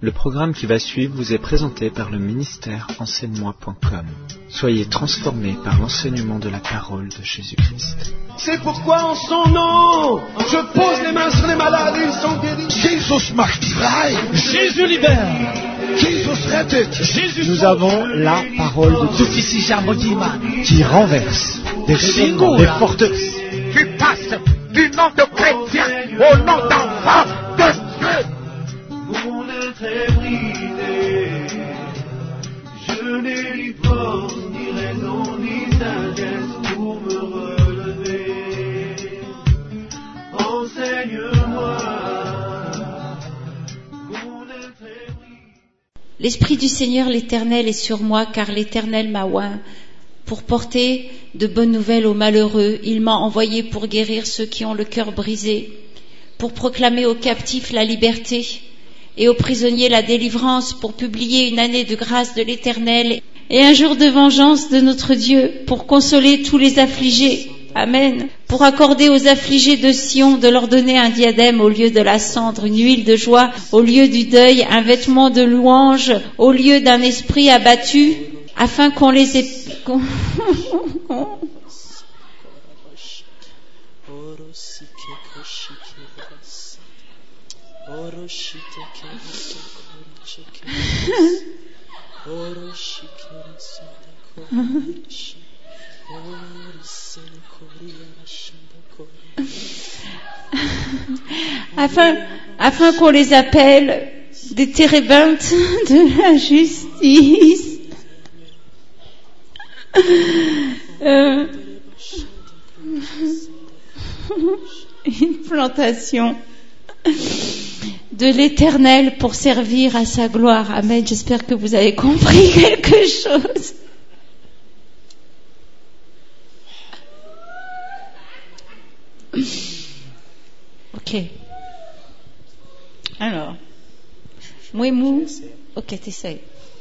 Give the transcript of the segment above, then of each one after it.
Le programme qui va suivre vous est présenté par le ministère enseigne-moi.com. Soyez transformés par l'enseignement de la parole de Jésus-Christ. C'est pourquoi en son nom, je pose les mains sur les malades et ils sont guéris. Jesus macht frei. Jésus libère. Jesus rettet. Jésus Nous sauve. avons la parole de Dieu Dufisi ijambo ry'Imana qui renverse des raisonnements, des forteresses. qui passe du nom de chrétien au nom d'enfant de Dieu. Mon être est brisé. Je n'ai ni force, ni raison, ni sagesse pour me relever. Enseigne-moi. Mon être est brisé. L'Esprit du Seigneur l'Éternel est sur moi, car l'Éternel m'a oint pour porter de bonnes nouvelles aux malheureux. Il m'a envoyé pour guérir ceux qui ont le cœur brisé, pour proclamer aux captifs la liberté et aux prisonniers la délivrance, pour publier une année de grâce de l'Éternel et un jour de vengeance de notre Dieu, pour consoler tous les affligés. Amen. Pour accorder aux affligés de Sion de leur donner un diadème au lieu de la cendre, une huile de joie au lieu du deuil, un vêtement de louange au lieu d'un esprit abattu, afin qu'on les ait... qu'on- afin, afin qu'on les appelle des térébintes de la justice. Euh, une plantation de l'éternel pour servir à sa gloire. Amen. J'espère que vous avez compris quelque chose. Ok. Alors, Mouemou. Ok, t'essayes.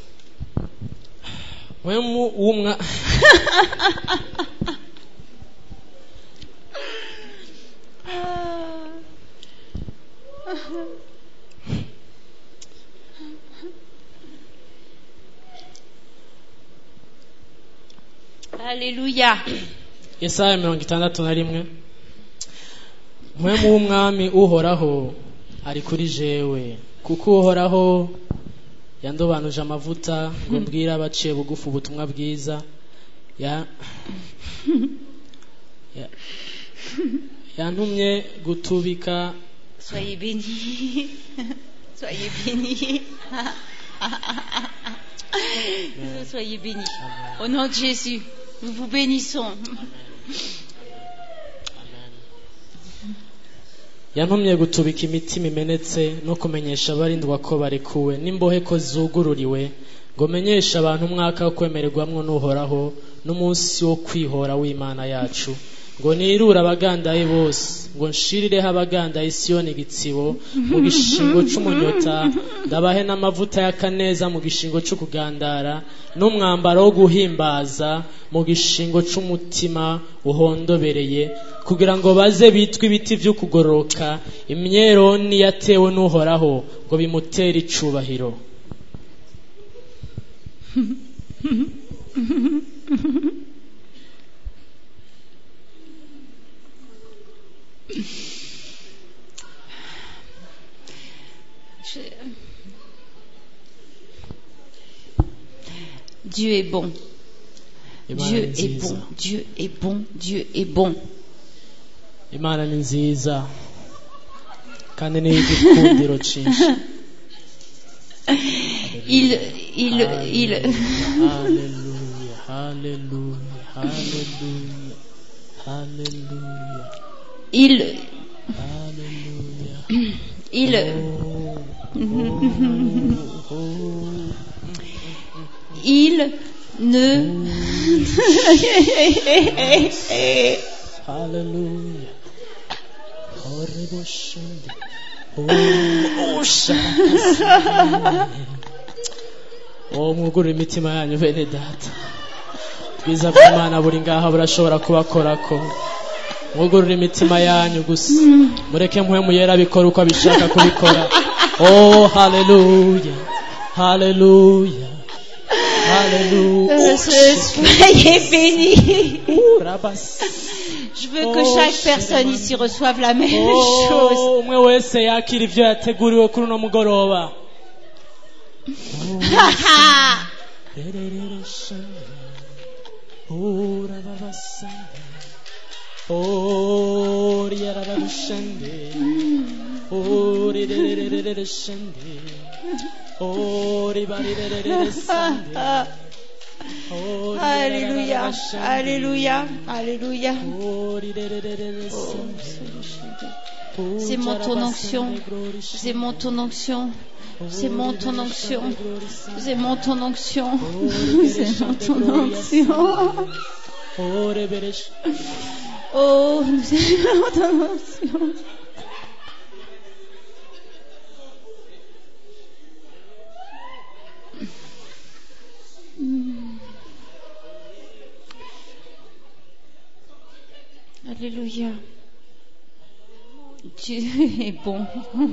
mwemu w'umwa Alléluia. Yesaya mirongo itandatu na rimwe mwemu w'umwami uhoraho ari kuri jewe kuko uhoraho yandobanuje amavuta ngo mbwire abaciye bugufi ubutumwa bwiza ya ya- yantumye gutubika Soyez bénis. Soyez bénis. Soyez bénis. Au nom de Jésus, nous vous bénissons. yantumye gutubika imitima imenetse no kumenyesha abarindwa ko barekuwe n'imbohe ko zugururiwe ngo menyeshe abantu umwaka wo kwemererwamwo n'uhoraho n'umunsi wo kwihora w'imana yacu ngo nirure abagandaye bose ngo nshirireho abagandaye isiyoni igitsibo mu gishingo c'umunyota ndabahe n'amavuta y'akaneza mu gishingo c'ukugandara n'umwambaro wo guhimbaza mu gishingo c'umutima uhondobereye kugira ngo baze bitwe ibiti vy'ukugororoka imyeroni yatewe n'uhoraho ngo bimutere icubahiro Dieu est bon. Imana Dieu ni est nziza bon. Dieu est bon. Dieu est bon. imana ni nziza kandi ni igikundiro cinshi Il, il, il, haleluya haleluya haleluya haleluya il, haleluya il, il ne, haleluya horeboshende osha uwo mwugurura imitima yanyu bene data bwiza bw'imana buri ngaha burashobora kubakorako mwugurura imitima yanyu gusa mureke mpwemu yera abikora uko abishaka kubikora Oh, hallelujah. Hallelujah. Hallelujah. Euh, Soyez bénis. Ouh, rabas. Je veux que Oh, chaque personne Shemani. ici reçoive la même chose. Oh, umwe wese yakira ivyo yateguriwe kuri uno mugoroba Oh, rababasande. Oh, riarababashande. Oh, rirerererereshande. Oh, ribarirererereshande. Oh, Alléluia, rirerererereshande. Alléluia, Alléluia. Oh, rirerererereshande. Oh, C'est mon ton onction. jarabasande, glory C'est mon ton onction. C'est mon ton onction. C'est mon ton onction. C'est mon ton onction. Oh, reberesh. Oh, nous aimons ton onction. Hmm. Alléluia. Dieu est bon.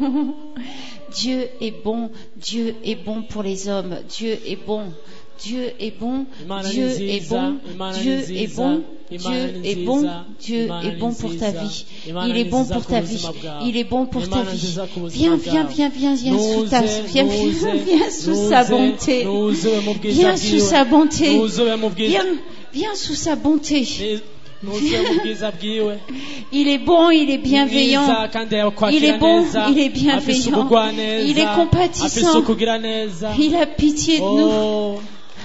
Dieu est bon. Dieu est bon pour les hommes. Dieu est bon. Dieu est bon. Imana Dieu ni est nziza, bon. Imana ni Dieu nziza, est bon. Imana Dieu ni est nziza, bon. Dieu Imana est ni bon pour ta nziza, vie. Imana Il est ni bon nziza pour ku ta buzima vie. bwawe. Il est bon pour ta Imana vie. nziza ku buzima Viens, viens, bwawe. viens, viens, viens sous ta, Nuze, viens, nuze, viens, viens sous nuze, sa bonté. nuze mu bwiza Viens sous bwiwe. sa bonté. Nuze mu bwiza- Viens, viens sous sa bonté. Ni- nuze mu bwiza bwiwe. Il est bon, il est bienveillant. Mwiza kandi yakwakira Il est bon, neza. il est Afise bienveillant. ubugwaneza. Il est compatissant. Afise ukugira neza. Il a pitié de nous. Oh,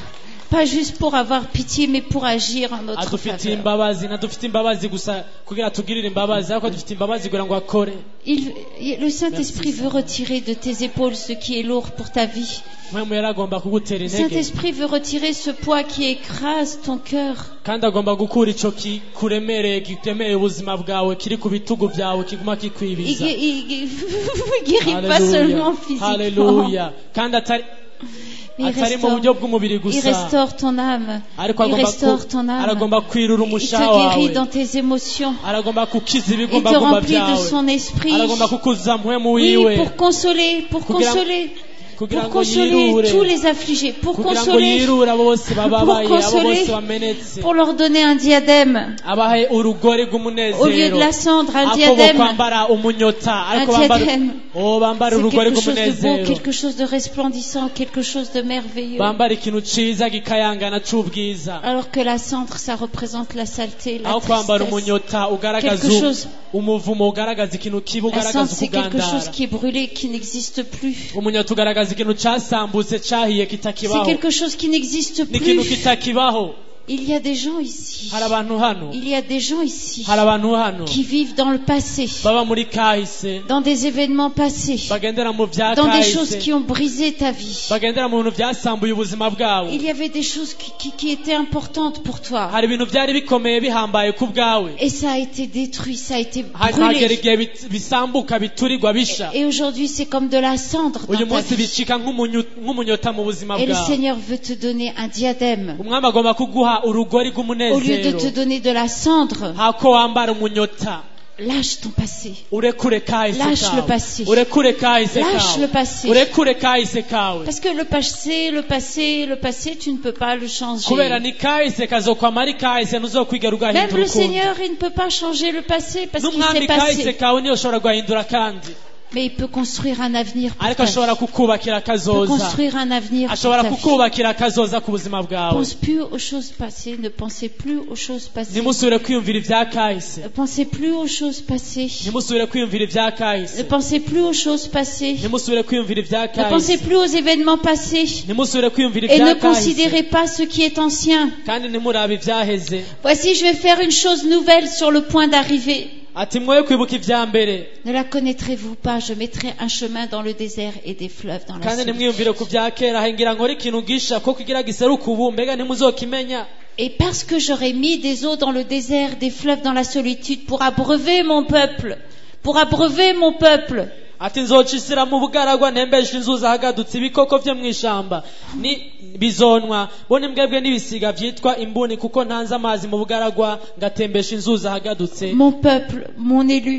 Pas juste pour avoir pitié, mais pour agir en notre adufitiye faveur. imbabazi ntadufite imbabazi gusa kugira tugirire imbabazi ariko dufite imbabazi kugira ngo akore Il- il- le Saint-Esprit veut retirer de tes épaules ce qui est lourd pour ta vie. mpemu yari agomba kugutera Le intege Saint-Esprit veut retirer ce poids qui écrase ton cœur. kandi agomba gukura ico kuremereye giremereye ubuzima bwawe kiri ku bitugu byawe kiguma Il, kikwibiza il- il- il guérit pas Hallelujah. seulement physiquement, Hallelujah. kandi atari mais il atari mu restaure, buryo bw'umubiri il gusa restaure ton âme. ariko Il agomba restaure ku- ton âme. aragomba kwirura Il te umushaha guérit wawe dans tes émotions. aragomba kukiza Il te ibigombagomba remplit de byawe son esprit. aragomba kukuza mpwemu Oui, wiwe pour consoler, pour Kugira- consoler, kugira pour ngo consoler yirure tous les affligés, pour kugira ngo consoler, yirure abo bose bababaye abo consoler, bose bamenetse pour leur donner un diadème. abahe urugori Au lieu rw'umunezero de la cendre, un ako bo diadème, kwambara umunyota un ariko bambara diadème. oh bambara C'est urugori quelque chose de beau, rw'umunezero quelque chose de resplendissant, quelque chose de merveilleux. bambara ikintu ciza gikayangana c'ubwiza Alors que la cendre, ça représente la saleté, la aho kwambara tristesse. umunyota ugaragaza Quelque chose- umuvumo ugaragaza ikintu kibi La ugaragaza cendre, c'est quelque ukugandara chose qui est brûlé, qui n'existe plus. umunyota ugaragaza ikintu casambutse cahiye C'est kitakibaho quelque chose qui n'existe ni ikintu plus. kitakibaho Il y a des gens ici. hari abantu hano Il y a des gens ici hari abantu hano qui vivent dans le passé, baba muri kahise dans des événements passés, bagendera mu vya dans des choses kahise qui ont brisé ta vie. bagendera mu bintu vyasambuye ubuzima bwawe Il y avait des choses qui, qui- qui étaient importantes pour toi. hari ibintu vyari bikomeye bihambaye ku bwawe Et ça a été détruit, ça a été hagera brûlé. igihe bit- bisambuka biturirwa bisha Et aujourd'hui, c'est comme de la cendre uyu dans ta munsi vie. bicika nk'umunyu- nk'umunyota mu buzima Et le bwawe Seigneur veut te donner un diadème. umwami agomba kuguha urugori Au lieu de te rw'umunezero donner de la cendre, hako wambara umunyota lâche ton passé. urekure kahise Lâche le kawe passé. urekure kahise Lâche le kawe passé. urekure kahise kawe Parce que le passé, le passé, le passé, tu ne peux pas le changer. kubera ni kahise kazokwama ari kahise ntuzokwigera Même ugahindura le ukundi Seigneur, il ne peut pas changer le passé parce qu'il n'umwami s'est kahise passé. kawe niyo ushobora guhindura kandi Mais il peut construire un avenir pour ariko ta vie. ashobora kukubakira Il peut akazoza construire un avenir pour ashobora ta vie. kukubakira akazoza ku buzima bwawe Pense plus aux choses passées, ne pensez plus aux choses passées. ntimusubire kwiyumvira ibya kahise Ne pensez plus aux choses passées. ntimusubire kwiyumvira ibya Ne kahise pensez plus aux choses passées. ntimusubire kwiyumvira ibya Ne pensez kahise plus aux événements passés. ntimusubire kwiyumvira Et ne ibya kahise considérez pas ce qui est ancien. kandi ntimurabe ibyaheze Voici, je vais faire une chose nouvelle sur le point d'arriver. ati mwoye kwibuka ibya mbere Ne la connaîtrez-vous pas Je mettrai un chemin dans le désert et des fleuves dans la kandi solitude. ntimwiyumvire ku bya kera hengira nkore ikintu gisha ko kugira giseruka ubu mbega ntimuzokimenya Et parce que j'aurai mis des eaux dans le désert, des fleuves dans la solitude, pour abreuver mon peuple, pour abreuver mon peuple, ati nzocisira mu bugaragwa ntembeshe inzuzi ahagadutse ibikoko vyo mw'ishamba ni bizonwa bone mbwebwe n'ibisiga vyitwa imbuni kuko ntanze amazi mu bugaragwa ngatembesha inzuzi ahagadutse mon peuple, mon élu,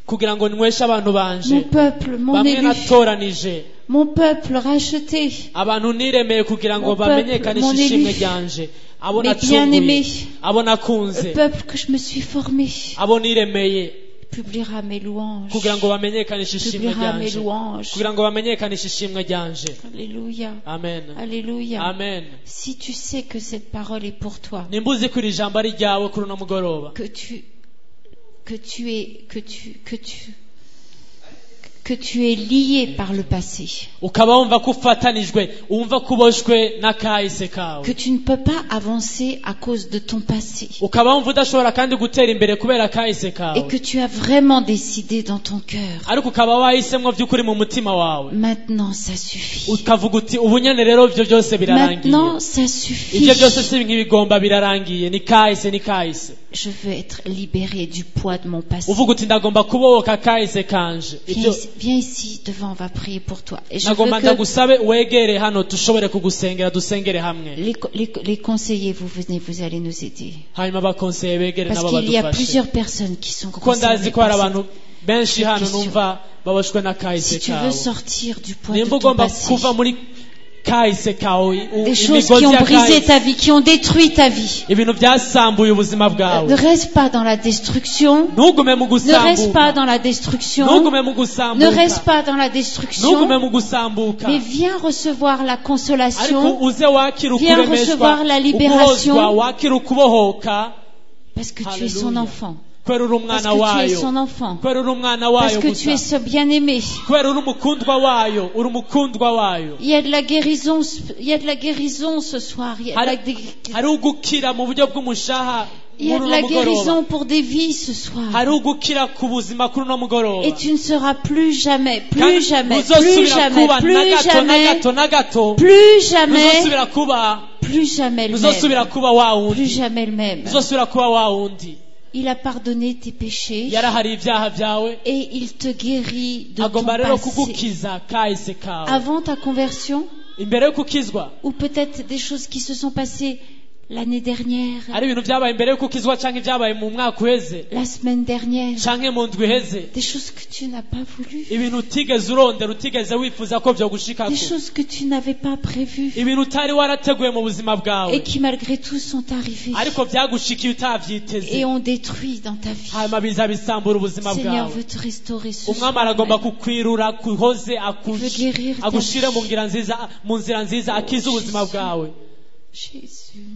kugira ngo nweshe abantu banje mon peuple, mon bamwe élu, natoranije mon peuple racheté, abantu niremeye kugira ngo Mon peuple, bamenyekanishe mon ishimwe élu, ryanje abo mes nacunguye bien-aimés, abo le nakunze peuple que je me suis formé, abo niremeye publiera mes louanges. kugira ngo bamenyekanishe ishimwe Publiera mes ryanje louanges. kugira ngo bamenyekanishe ishimwe ryanje Alléluia. amen Alléluia. amen Si tu sais que cette parole est pour toi, nimba uzi ko iri jambo ari ryawe kuri uno mugoroba que tu, que tu es, que tu, que tu, que tu es lié par le passé, ukaba wumva ko ufatanijwe wumva ko uboshwe n'akahise kawe que tu ne peux pas avancer à cause de ton passé, ukaba wumva udashobora kandi gutera imbere kubera akahise et kawe que tu as vraiment décidé dans ton cœur, ariko ukaba wahisemo by'ukuri mu mutima wawe maintenant ça suffit. ukavuga uti ubu nyene rero ibyo byose birarangiye Maintenant ça ibyo suffit. byose si nk'ibigomba birarangiye ni kahise ni kahise Je veux être libéré du poids de mon passé. uvuga uti ndagomba kubohoka kahise kanje Viens ibyo ici, viens ici devant, on va prier pour toi. Et je veux nagomba que ndagusabe wegere hano dushobore kugusengera dusengere hamwe les, co- les, les conseillers, vous venez, vous allez nous aider. hanyuma abakonseye begere Parce nabo qu'il y a badufashe plusieurs personnes qui sont kuko ndazi concernées ko hari par abantu benshi hano question. numva baboshwe cette- n'akahise Si tu veux kawe sortir du poids de nimba ton ugomba passé, kuva muri kahise kawe u- des choses imigozi qui ont ya brisé kahise ta vie, qui ont détruit ta vie, ibintu byasambuye ubuzima ne bwawe reste pas dans la destruction, ntugume mu ne reste pas gusambuka dans la destruction, ntugume mu ne gusambuka reste pas dans la ntugume destruction, mu gusambuka mais viens recevoir la ariko consolation uze wakira Viens ukuremeshwa recevoir la libération. uguhozwa wakira ukubohoka parce que tu es son Alléluia. enfant, kubera uri parce umwana que tu es wayo son enfant, kubera uri umwana parce wayo que tu es gusa ce bien-aimé. kubera uri umukundwa wayo uri umukundwa wayo Il y a de la guérison, il y a de la guérison ce soir. Il y a de la, hari hari ugukira mu buryo bw'umushaha il y a muri de uno la mugoroba guérison pour des vies ce soir. hari ugukira ku buzima kuri uno mugoroba Et tu ne seras plus jamais, Kandi plus jamais, plus ntuzosubira jamais, kuba na plus gato na jamais, gato na gato plus jamais, ntuzosubira kuba plus jamais le ntuzosubira même. kuba wa Plus wundi jamais le même. ntuzosubira kuba wa wundi Il a pardonné tes péchés yarahari ibyaha byawe et il te guérit de ton agomba rero passé. kugukiza kahise kawe Avant ta conversion, imbere yo kukizwa ou peut-être des choses qui se sont passées l'année dernière, ari ibintu byabaye imbere yo kukizwa cyangwa ibyabaye mu mwaka uheze la semaine dernière, cyangwa mu ndwi iheze des choses que tu n'as pas voulu, ibintu utigeze urondera utigeze wifuza ko byogushikako des choses que tu n'avais pas prévues ibintu utari warateguye mu buzima bwawe et qui malgré tout sont arrivées ariko byagushikiye utabyiteze et ont détruit dans ta vie. hanyuma biza bisambura ubuzima Seigneur bwawe veut te restaurer ce umwami soir. aragomba même. kukwirura akuhoze aku- veut guérir ta agushire vie. mu nzira nziza mu nzira nziza akize ubuzima bwawe Jésus.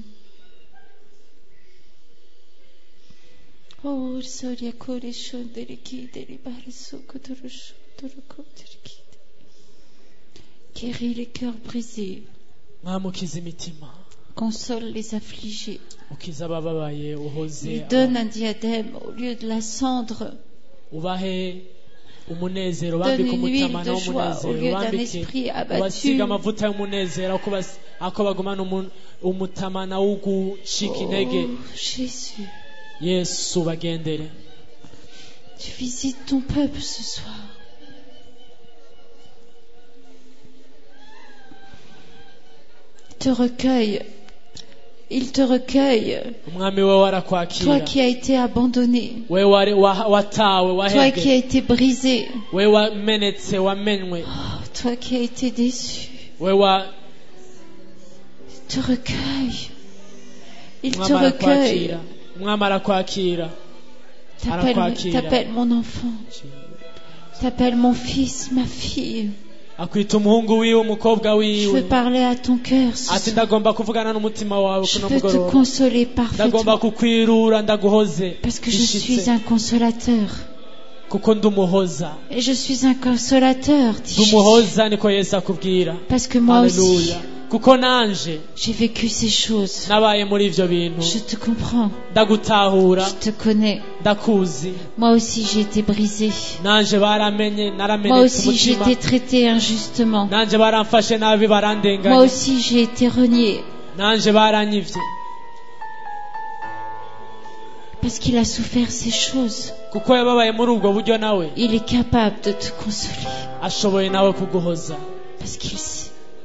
Oh, Soria Kore Shondere Kidere Bareso Kodoro Shondoro Kodere Kide. Guéris les cœurs brisés, mwami ukiza imitima console les affligés, ukiza abababaye uhoze lui donne un diadème au lieu de la cendre, ubahe umunezero donne bambike une huile umutamana de joie au w'umunezero lieu d'un bambike esprit abattu. ubasiga amavuta y'umunezero ako bas- ako bagumana umu- umutamana wo gucika intege Oh, Jésus, yesu bagendere tu visites ton peuple ce soir. Il te recueille. Il te recueille. umwami we Toi warakwakira qui as été abandonné. we wari- wa- watawe Toi qui wahebwe as été brisé. we wamenetse wamenwe Oh, toi qui as été déçu. we wa Il te recueille. Il te umwami recueille. arakwakira umwami arakwakira T'appelles arakwakira. t'appelles mon enfant. T'appelles mon fils, ma fille. akwita umuhungu wiwe umukobwa Je wiwe veux parler à ton cœur. ce ati soir. ndagomba kuvugana n'umutima wawe Je kuno veux te mugoroba consoler ndagomba parfaitement. kukwirura ndaguhoze Parce que je bishitse, suis un consolateur. kuko ndumuhoza Et je suis un consolateur, dit Jésus. ndumuhoza niko yesu akubwira Parce que moi aussi, haleluya kuko nanje j'ai vécu ces choses. nabaye muri ivyo bintu Je te comprends. ndagutahura Je te connais. ndakuzi Moi aussi, j'ai été brisé. nanje baramenye Moi naramenetse aussi, j'ai umutima été traité injustement. nanje baramfashe nabi Moi barandenganya aussi, j'ai été renié. nanje baranyivye Parce qu'il a souffert ces choses. kuko yababaye muri ubwo buryo nawe Il est capable de te consoler. ashoboye nawe kuguhoza Parce qu'il sait.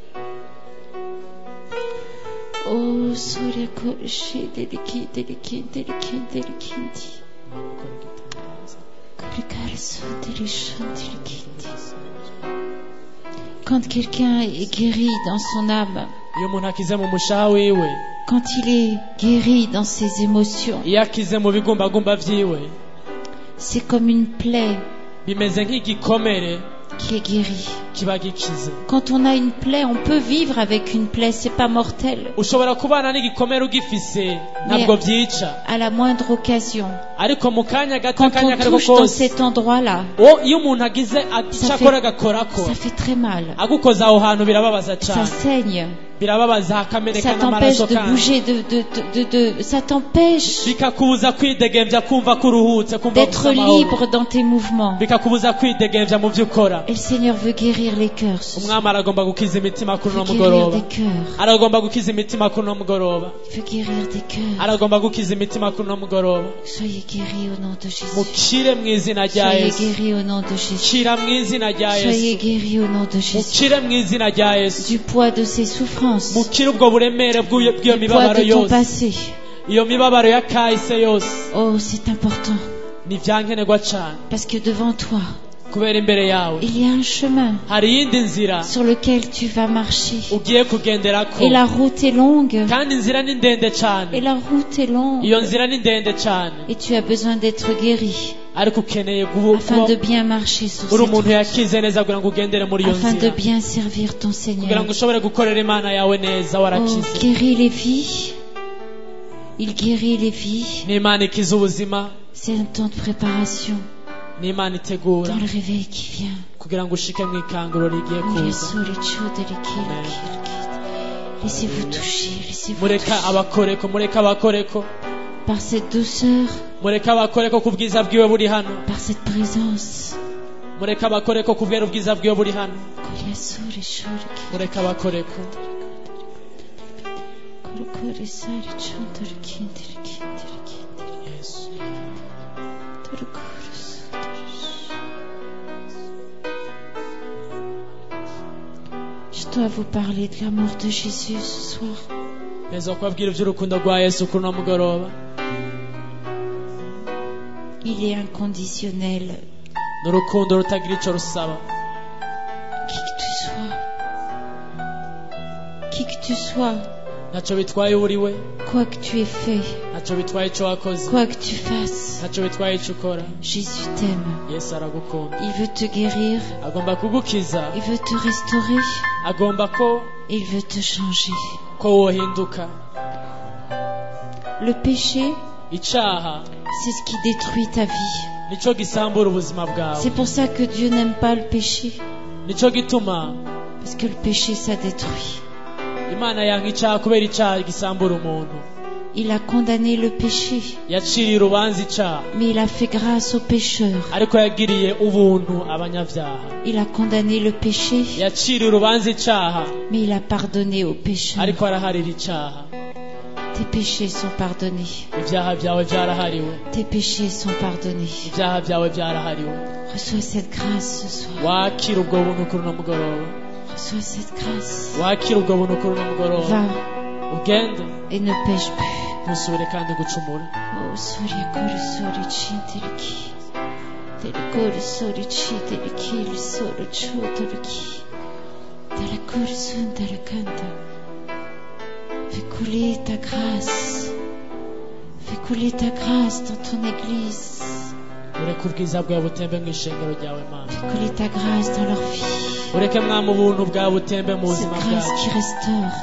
Oh, Soria Koreshi, Deliki, Deliki, Deliki, Delikindi. Kurikare Quand quelqu'un est guéri dans son âme, iyo umuntu akize mu mushaha wiwe quand il est guéri dans ses émotions, iyo akize mu bigumbagumba vyiwe c'est comme une plaie bimeze nk'igikomere qui est guérie. kiba gikize Quand on a une plaie, on peut vivre avec une plaie, c'est pas mortel. ushobora kubana n'igikomere ugifise ntabwo vyica À la moindre occasion, ariko mu kanya gato quand akanya on kariko touche dans kose cet endroit-là, o iyo umuntu agize Ça icyo fait- akora agakorako ça fait très mal. agukoza aho hantu birababaza Ça cane saigne. birababaza hakameneka Ça t'empêche n'amaraso de kandi bouger, de, de, de, de, de- ça t'empêche bikakubuza kwidegemvya kumva ko uruhutse kumva d'être ufise amahoro. libre dans tes mouvements. bikakubuza kwidegemvya mu vyo ukora Et le Seigneur veut guérir les cœurs. ce soir. umwami aragomba gukiza imitima kuri Il uno veut guérir mugoroba des cœurs. aragomba gukiza imitima kuri uno mugoroba Il veut guérir des cœurs. aragomba gukiza imitima kuri uno mugoroba Soyez guéris au nom de Jésus. mukire mu izina rya Soyez yesu guéris au nom de Jésus. kira mu izina rya Soyez yesu guéris au nom de Jésus. mukire mu izina rya yesu Du poids de ses souffrances. mukire ubwo buremere bw'iyo bw'iyo Du poids mibabaro de ton yose passé. iyo mibabaro ya kahise yose Oh, c'est important. ni vyankenerwa cane Parce que devant toi, kubera imbere yawe il y a un chemin hari iyindi nzira sur lequel tu vas marcher. ugiye kugenderako Et la route est longue. kandi inzira ni ndende Et cane la route est longue. iyo nzira ni ndende cane Et tu as besoin d'être guéri ariko ukeneye guhu- afin kuba de bien marcher sur uri cette umuntu route. yakize neza kugira ngo ugendere muri iyo Afin de nzira bien servir ton kugira Seigneur. ngo ushobore gukorera imana yawe neza Oh, warakize guérit les vies. Il guérit les vies. ni imana ikiza ubuzima C'est un temps de préparation ni imana itegura dans le réveil qui vient. kugira ngo ushike mu ikanguro rigiye Oh, les kuza sauts, les chaudes, les kills, les kills, les kills. Laissez-vous toucher, laissez-vous mureka toucher abakoreko mureka abakoreko par cette douceur, mureka abakoreko ku bwiza bwiwe buri hano par cette présence. mureka abakoreko kubera ubwiza bwiwe buri hano Les sauts, les chaudes, les kills. mureka abakoreko Koko, les sauts, les chaudes, les kills, les kills, les kills. yesu Koko, les sauts, les- Je dois vous parler de l'amour de Jésus ce soir. neza kubabwira iby'urukundo rwa yesu kuri uno mugoroba Il est inconditionnel. ni urukundo rutagira icyo rusaba Qui que tu sois. Qui que tu sois. ntacyo bitwaye uwo uri we Quoi que tu aies fait. ntacyo bitwaye icyo wakoze Quoi que tu fasses. ntacyo bitwaye icyo ukora Jésus t'aime. yesu aragukunda Il veut te guérir. agomba kugukiza Il veut te restaurer. agomba ko Il veut te changer. ko wohinduka Le péché, icyaha c'est ce qui détruit ta vie. nicyo gisambura ubuzima bwawe C'est pour ça que Dieu n'aime pas le péché. nicyo gituma Parce que le péché, ça détruit. imana yanga icyaha kubera icyaha gisambura umuntu Il a condamné le péché. yaciriye urubanza icyaha Mais il a fait grâce aux pécheurs. ariko yagiriye ubuntu abanyabyaha Il a condamné le péché. yaciriye urubanza icyaha Mais il a pardonné aux pécheurs. ariko araharira icyaha Tes péchés sont pardonnés. ibyaha byawe byarahariwe Tes péchés sont pardonnés. ibyaha byawe byarahariwe Reçois cette grâce ce soir. wakira ubwo buntu kuri uno mugoroba Reçois cette grâce. wakira ubwo buntu kuri uno mugoroba Va ugende et ne pêche plus. ntusubire kandi gucumura Oh, Surya Kuru Suri Chinteliki. Telikuri Suri Chiteliki, Suru Choteliki. Telakuri Sundarakanta. Fais couler ta grâce. Fais couler ta grâce dans ton église. ureke ubwiza bwawe butembe mu ishengero ryawe mana Fais couler ta grâce dans leur vie. ureke mwami ubuntu bwawe butembe mu Cette buzima grâce bwacu qui restaure.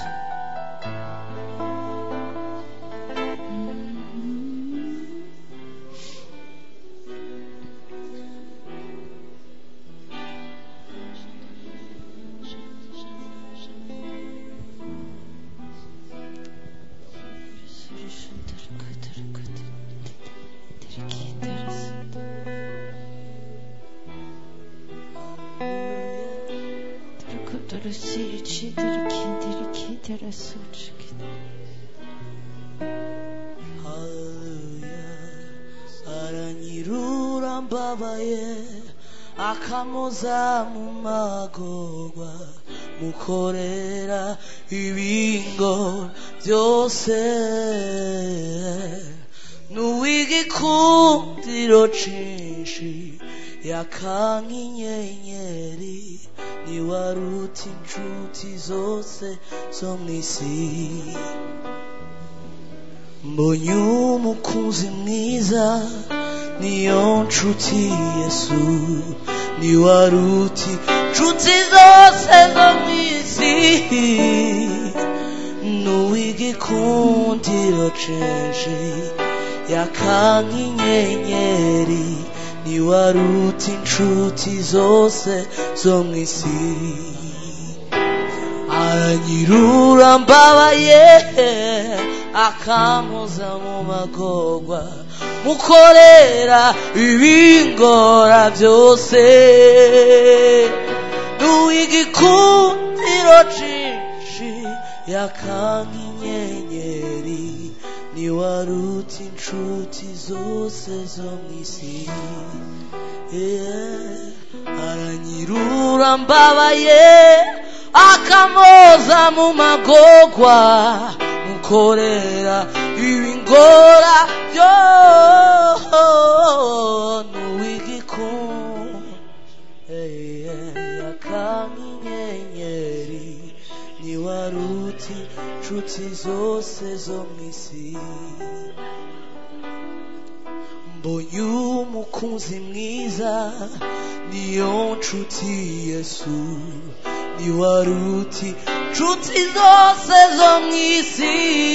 aranyirura mbabaye akamuza mu magorwa mukorera ibingo byose n'uw'igikundiro cinshi yaka nk'inyenyeri ntiwaruta inshuti zose zo mu isi mbonye umukunzi mwiza niyo nshuti yesu ntiwaruta inshuti zose zo mu isi n'uw'igikundiro censhi yaka nk'inyenyeri ntiwaruta inshuti zose zo mu isi aranyirura mbabaye akampoza mu magorwa mukorera ibingora byose n'uw'igikundiro cinshi yakanga inyenyeri ntiwaruta inshuti zose zo mu isi Yeah. aranyirura mbabaye akamoza mu magorwa mukorera ibingora byo n'uw'igikundiro yakanga inyenyeri ntiwaruta inshuti zose zo mu isi mbonye umukunzi mwiza niyo nshuti yesu ntiwaruta inshuti zose zo mu isi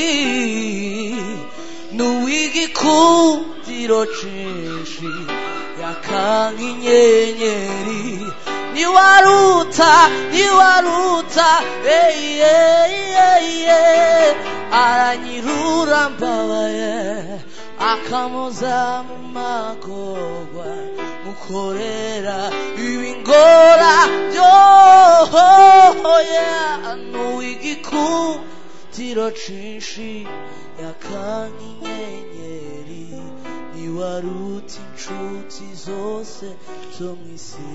n'uw'igikundiro cinshi yakanga inyenyeri niwaruta niwaruta hey, hey, hey, hey. aranyirura mbabaye akamuza mu magorwa mukorera ibingora byohoya n'uw'igikundiro cinshi yakanga inyenyeri niwaruta inshuti zose zo mu isi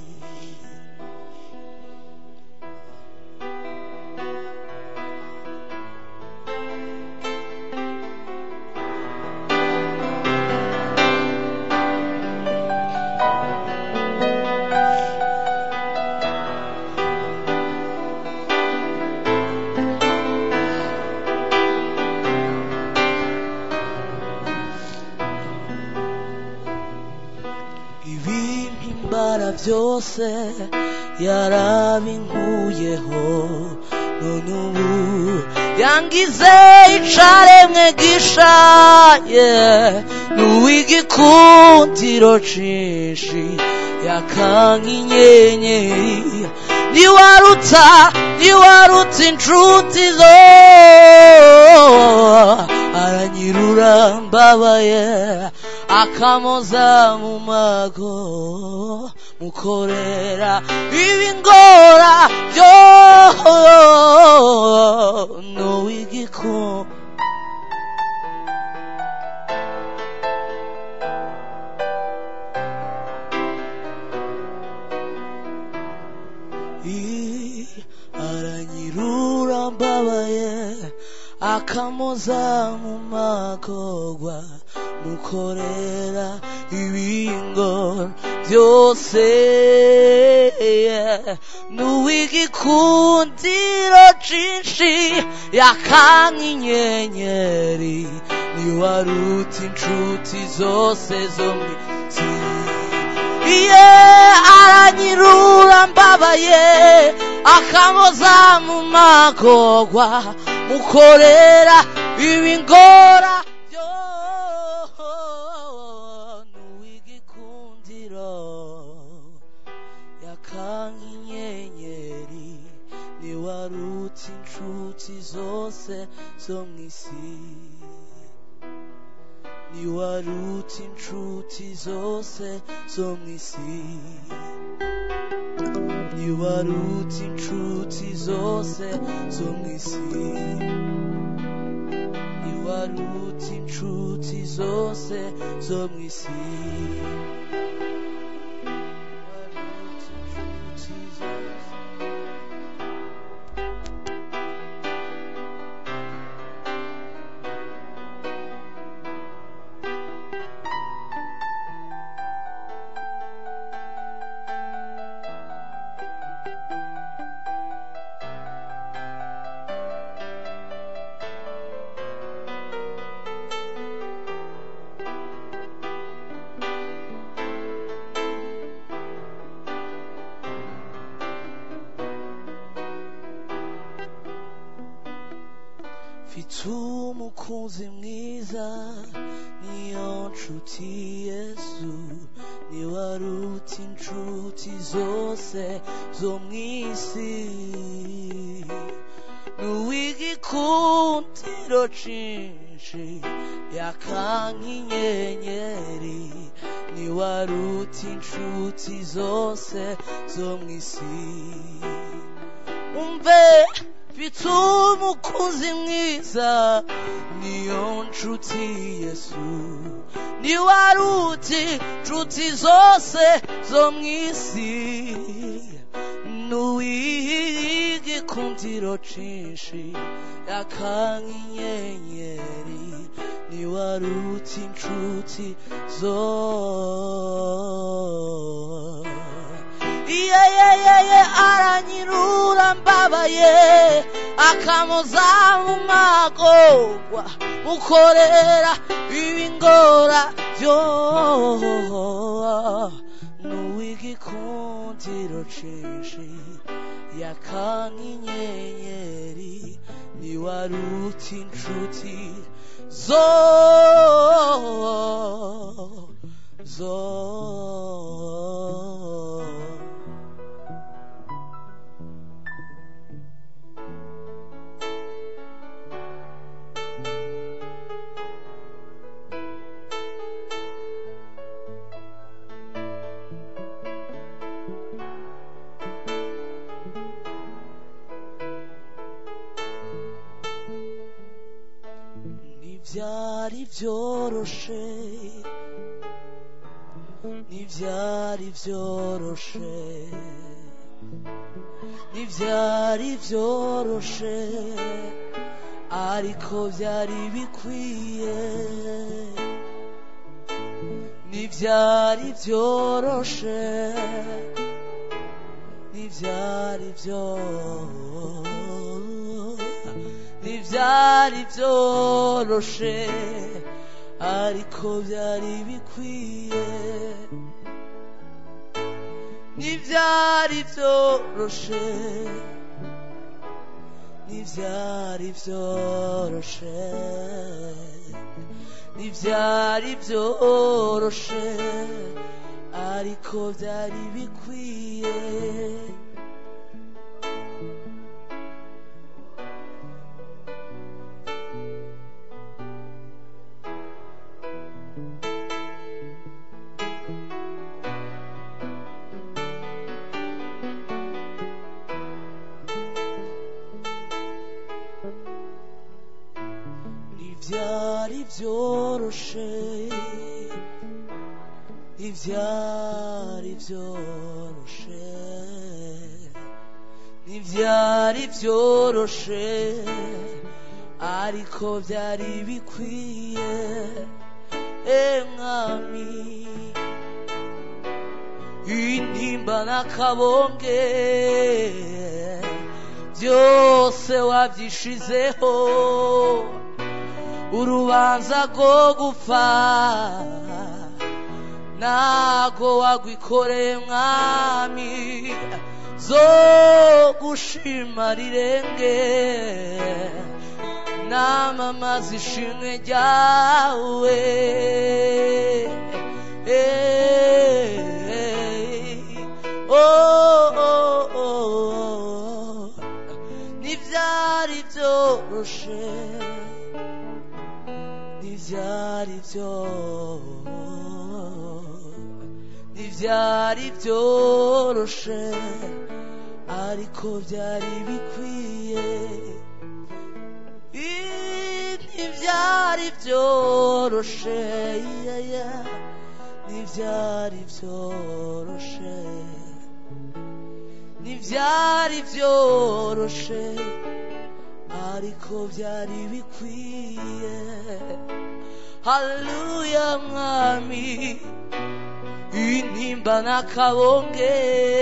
ibimpimbara byose yarabinkuyeho none ubu yangize icaremwe gishaye n'uw'igikundiro cinshi yakanga inyenyeri niwaruta niwaruta inshuti zo aranyirura mbabaye akamoza mu mago mukorera ibingora byo n'uw'igikundiro I- aranyirura mbabaye akamoza mu magorwa mukorera ibingora byose n'uw'igikundiro cinshi yakanga inyenyeri niwaruta inshuti zose zo mu isi iye aranyirura mbabaye akamoza mu magorwa mukorera ibingora byo n'uw'igikundiro yakanga inyenyeri niwaruta inshuti zose zo mu isi niwaruta inshuti zose zo mu isi niwaruta inshuti zose zo mu isi niwaruta inshuti zose zo mu isi niwaruta inshuti zose mfite umukunzi mwiza niyo nshuti yesu niwe aruta inshuti zose zo mu isi n'uw'igikundiro cinshi yakanka inyenyeri niwe aruta inshuti zose zo mu isi umve mfite umukunzi mwiza niyo nshuti yesu niwe aruta inshuti zose zo mu isi n'uw'igikundiro cinshi yakanka inyenyeri niwe aruta inshuti zo iyeyeyeye aranyirura mbabaye akamuza mu magorwa mukorera ibingora byo n'uw'igikundiro cinshi yakanka inyenyeri niwe aruta inshuti zo zo ntibyari byoroshe ntibyari byoroshe ntibyari byoroshe ariko byari bikwiye ntibyari byoroshe ntibyari byoroshe ntibyari byoroshe ariko byari bikwiye ntibyari byoroshe ntibyari byoroshe ntibyari byoroshe ariko byari bikwiye ntibyari byoroshe ntibyari byoroshe ntibyari byoroshe ariko byari bikwiye e mwami intimba n'akabonge byose wabyishizeho urubanza rwo gupfa ntago wagwikoreye mwami zo gushima rirenge namamaza ishimwe ryawe Oh, oh, oh. ntibyari byoroshe ntibyari byo ntibyari byoroshe ariko byari bikwiye Ii, ntibyari byoroshe yeah, yeah. ntibyari byoroshe ntibyari byoroshe ariko byari bikwiye haleluya mwami intimba n'akabonge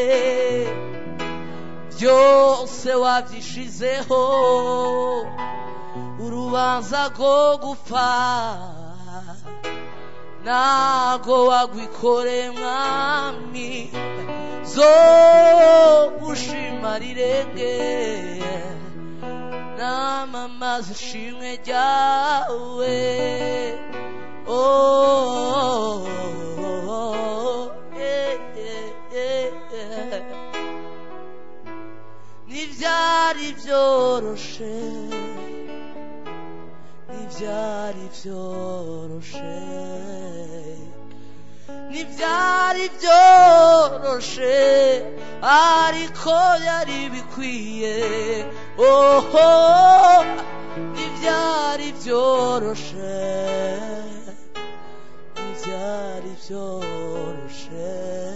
byose wabyishizeho urubanza rwo gupfa ntago wagwikore mwami zo gushima rirenge namamaza ishimwe ryawe oh, eh, eh, eh, eh. ntibyari byoroshe ntibyari byoroshe ntibyari byoroshe ariko yari bikwiye oho ntibyari byoroshe ntibyari byoroshe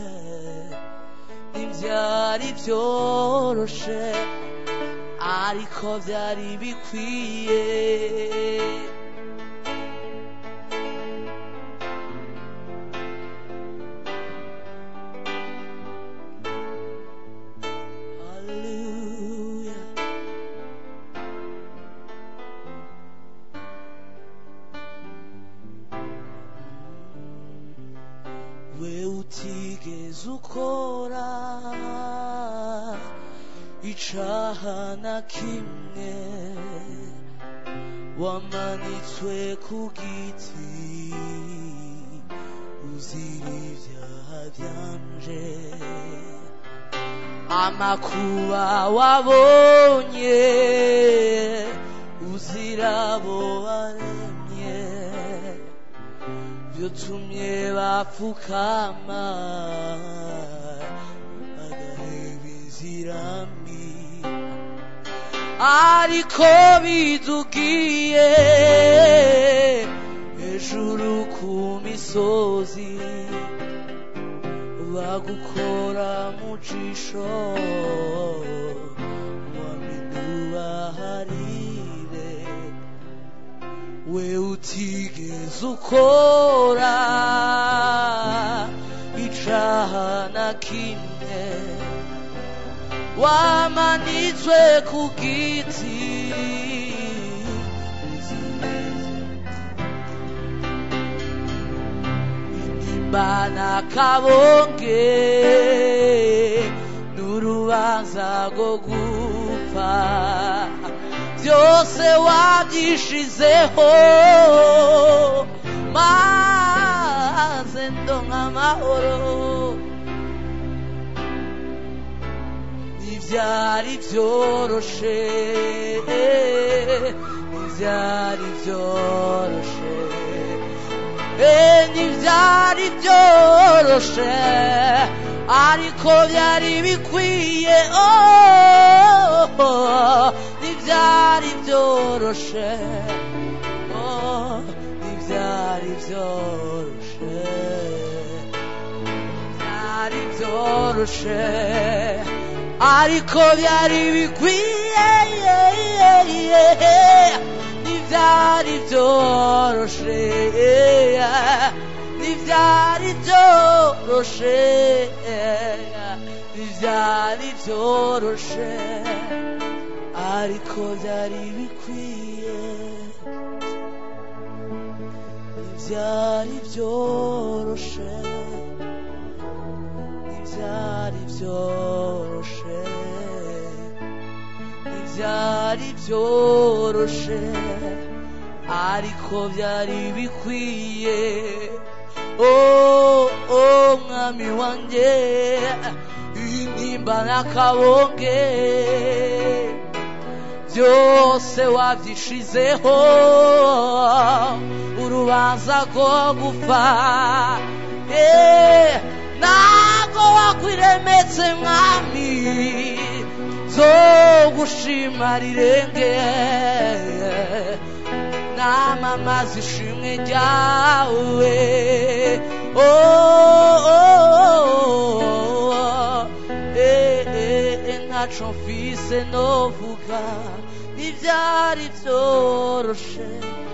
ntibyari byoroshe ariko byari bikwiye Hallelujah. we utigeze ukora icaha na kimwe wamanitswe ku giti uzira ibyaha byanje amakuba wabonye uzira abo waremye byotumye bapfukama bagaheba inzira mbi ariko bidugiye hejuru ku misozi bagukora mu jisho wamidubaharire we utigeze ukora icaha na kimwe wamanitswe ku giti imbana kabonge n'urubanza rwo gupfa byose wabyishizeho maze ndonka amahoro ntibyari byoroshe ntibyari byoroshe Eh, ntibyari byoroshe ariko byari bikwiye oh, ntibyari byoroshe oh, ntibyari byoroshe byari byoroshe ariko byari bikwiye ntibyari byoroshe ntibyari byoroshe ntibyari byoroshe ariko byari bikwiye ntibyari byoroshe ntibyari byoroshe ntibyari byoroshe ariko byari bikwiye oh oh mwami wanjye intimba n'akabonge byose wabyishizeho urubanza rwo gupfa Eh, ntabwo wakwiremetse mwami zo gushima rirenge namamaza ishimwe ryawe oh, oh, oh, eh, eh, eh, ntaco mfise novuga ntibyari byoroshe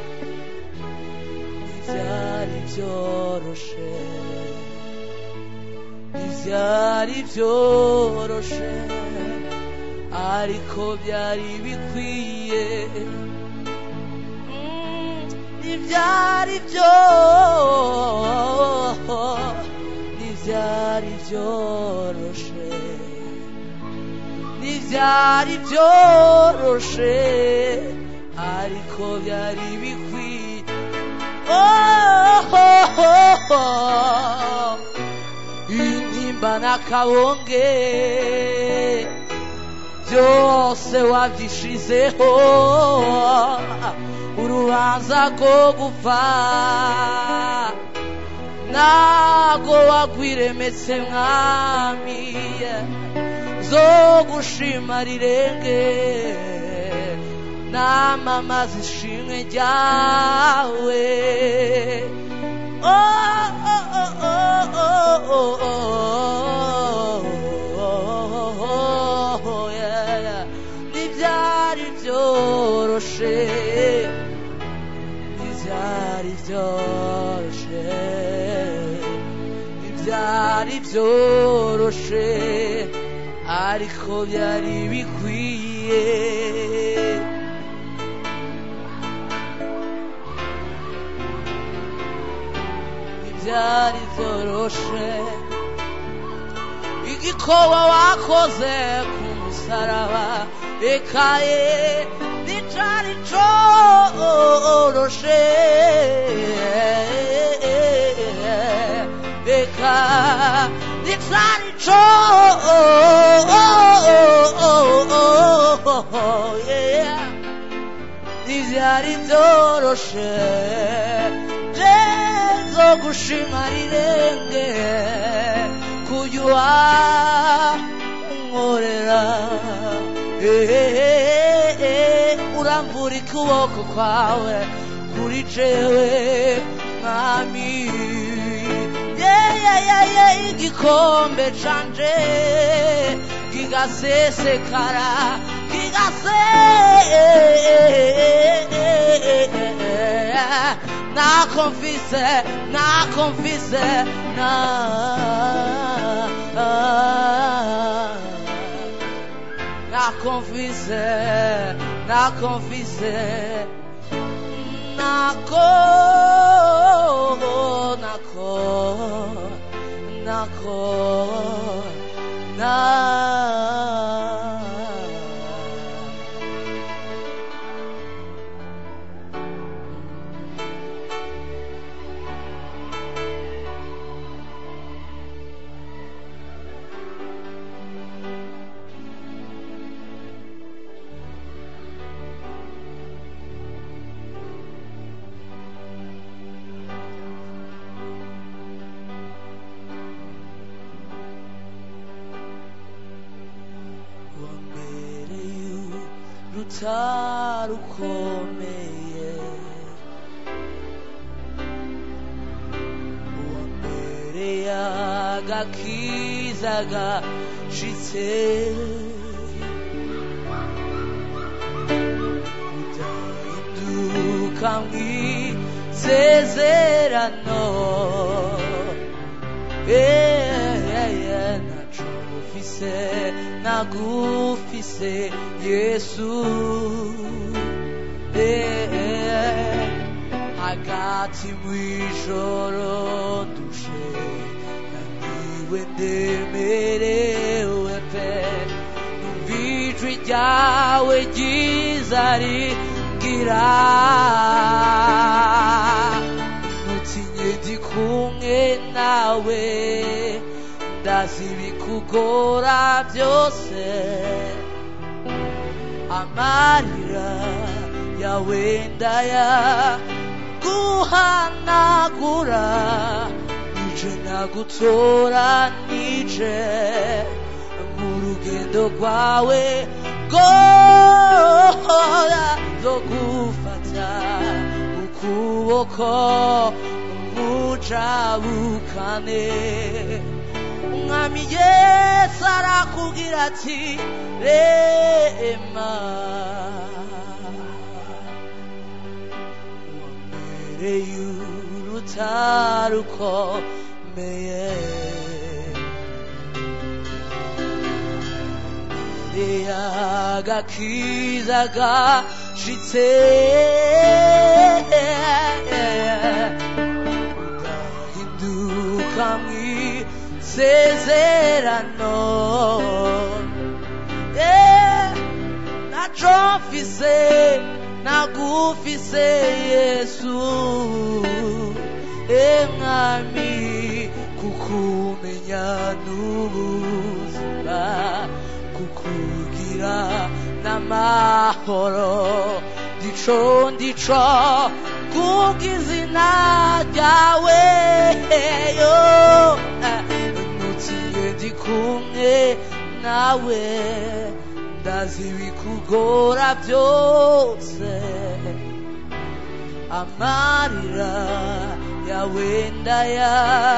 ntibyari byoroshe ntibyari byoroshe ariko byari bikwiye Mm, ntibyari byo ntibyari byoroshe ntibyari byoroshe ariko byari bikwiye oh, oh, oh, oh. intimba n'akabonge byose wabyishizeho urubanza rwo gupfa ntago wagwiremetse mwami zo gushima rirenge namamaza ishimwe ryawe oh, oh, oh, oh, oh, oh, oh, oh, oh, yeah. ntibyari byoroshe ntibyari byoroshe ntibyari byoroshe ariko byari bikwiye ntibyari byoroshe igikoba wakoze ku musaraba ekaye nticari coroshe eka nticari ntivyari vyoroshe jezo gushima rirenge kujya unkorera uramvura ukuboko kwawe kuri jewe mwami yeyeyeye igikombe canje kigasesekara kigase nakomfise nakomfise na nakomfise nakomfise nako nako nako na wambereye rutarukomeye wambereye agakiza gashitse udahinduka mw'isezerano naco ufise nagufise yesu hagati mw'ijoro dushe naniwe ndemerewe pe numva ijwi ryawe ryiza rigira ntutinye ndi kumwe nawe ndazi ibikugora byose amarira yawe ndaya guhanagura nije nagutora nije mu rugendo rwawe rwora zo gufata ukuboko mucabukane umwami yesu arakubwira ati rema wambereye urutarukomeye wambereye agakiza gashitse udahinduka mw'isezerano Eh, naco mfise nagufise yesu emwami kukumenya n'ubuzima kukugira n'amahoro ndico ndico kubw'izina ryawe yo nutiye ndi kumwe nawe ndazi ibikugora byose amarira yawe ndaya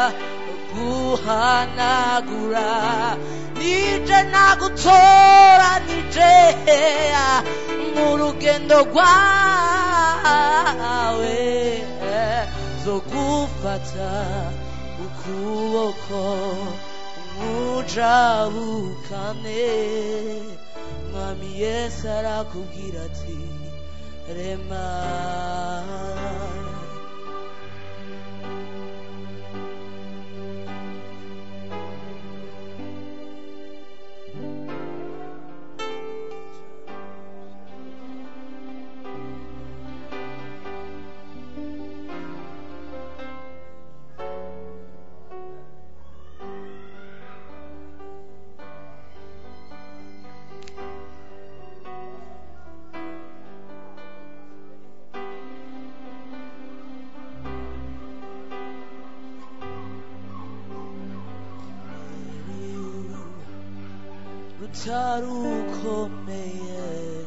guhanagura nije nagutora nije mu rugendo rwawe zo gufata ukuboko mujabukane mwami yesu arakubwira ati rema utarukomeye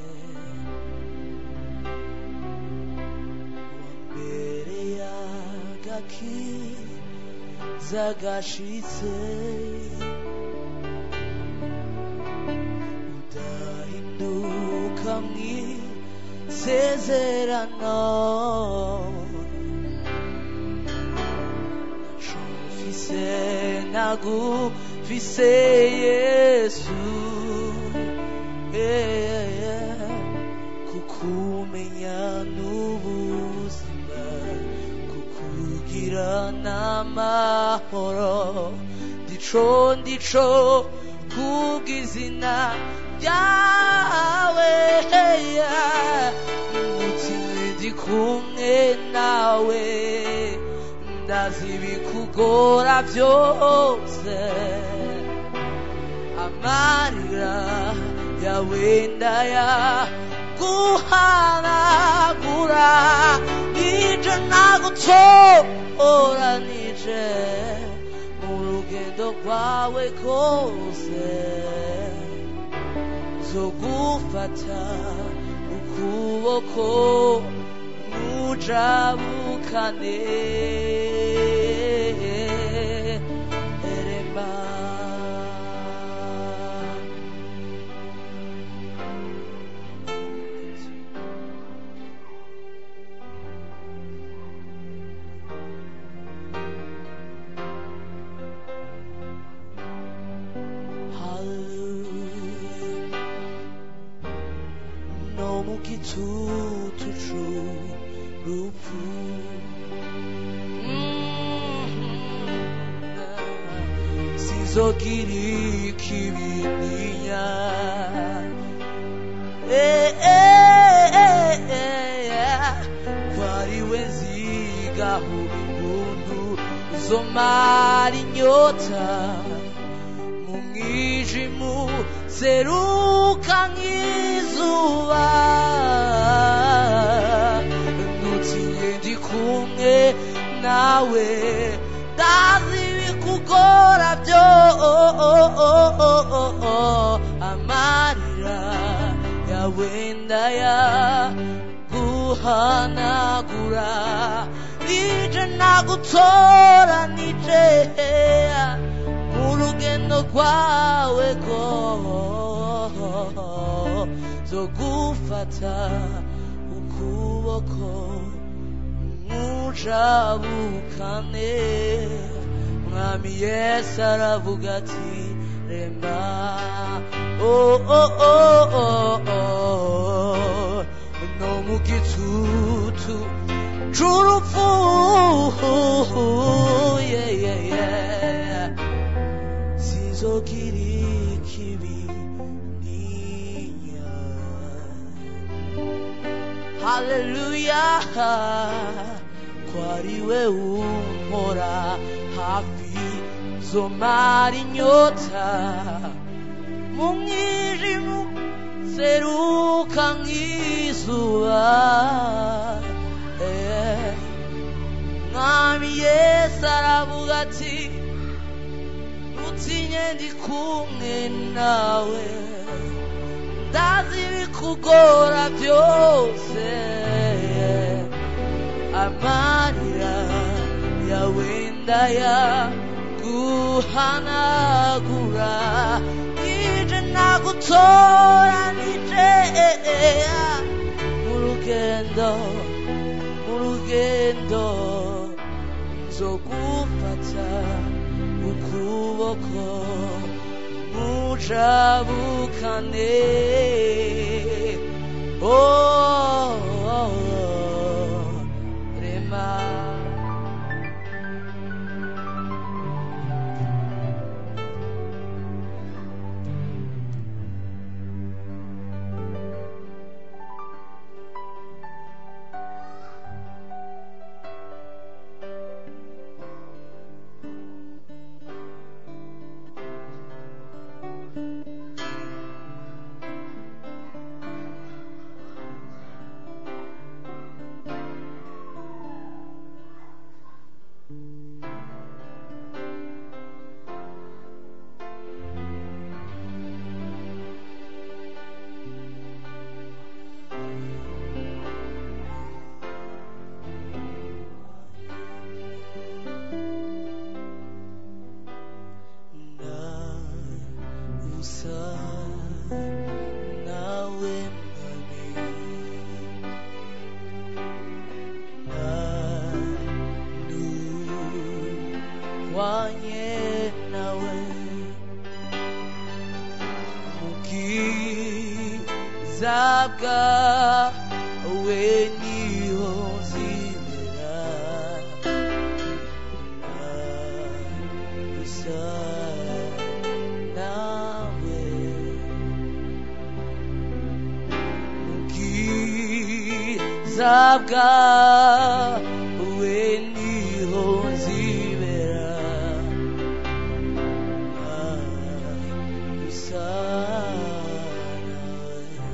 wambere y'agakiza gashitse udahinduka mw'isezerano mfise nagufise yesu yeah, yeah. kukumenya n'ubuzima kukugira n'amahoro ndico ndico kubw'izina ryawe yeah. mutima ndi kumwe nawe ndazi ibikugora byose amarira yawe ndaya guhanagura nije nagutora nije mu rugendo rwawe kose zo gufata ukuboko mujabukane erema Hallelujah. No mu gitutu c'urupfu Mhm. sinzogira ikibininya Eh, eh, eh, eh, kwariwe nzigaho ubuntu uzomara inyota mu mwijimu seruka nk'izuba ntutinye ndi kumwe nawe ndazi ibikugora byo amarira yawe ndaya guhanagura nije nagutora nije mu rugendo rwawe ko zo gufata ukuboko mujabukane mwami yesu aravuga ati rema oh, oh, oh, oh, oh. no mu gitutu c'urupfu yeah, yeah, yeah. sinzogira ikibi ninya haleluya ko ari we umpora hafi zomara inyota mu mwijima seruka nk'izuba Eh, mwami yesu aravuga ati utinye ndi kumwe nawe ndazi ibikugora byose amarira yawe ndaya guhanagura nije nagutoranije mu rugendo mu rugendo nzogufata ukuboko mujabukane oh, oh, oh, rema na usa nawe mwami na nuwanye nawe mukiza bwawe niho nzibera gusa nawe ubwiza bwawe niho nzibera gusa nawe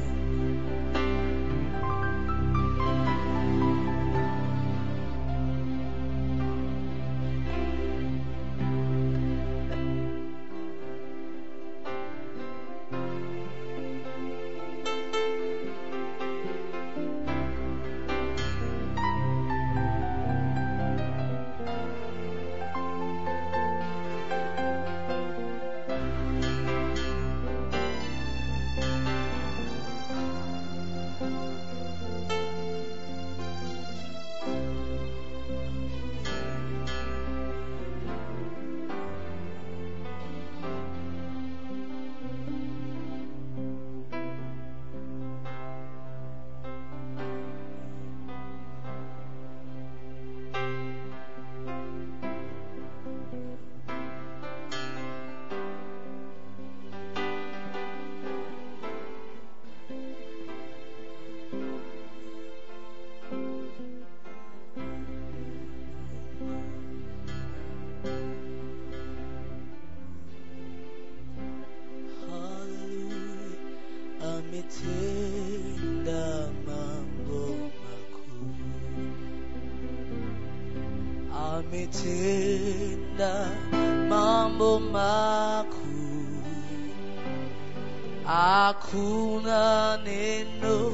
Hallelujah, ametenda mambo makuu, ametenda mambo makuu, hakuna neno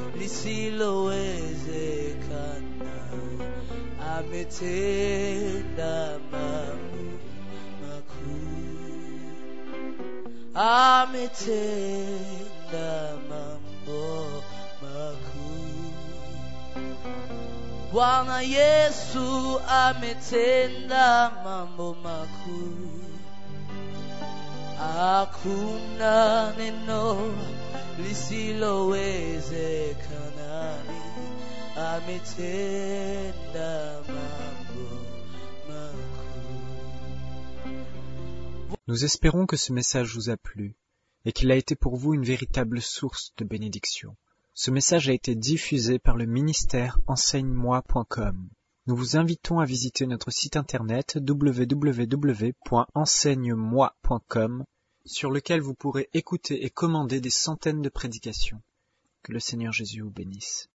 lisilowezekana, ametenda mambo makuu ametenda mambo makuu. Bwana Yesu ametenda mambo makuu, hakuna neno lisilowezekana. Ametenda mambo makuu. Nous espérons que ce message vous a plu et qu'il a été pour vous une véritable source de bénédiction. Ce message a été diffusé par le ministère enseigne-moi.com. Nous vous invitons à visiter notre site internet www.enseigne-moi.com sur lequel vous pourrez écouter et commander des centaines de prédications. Que le Seigneur Jésus vous bénisse.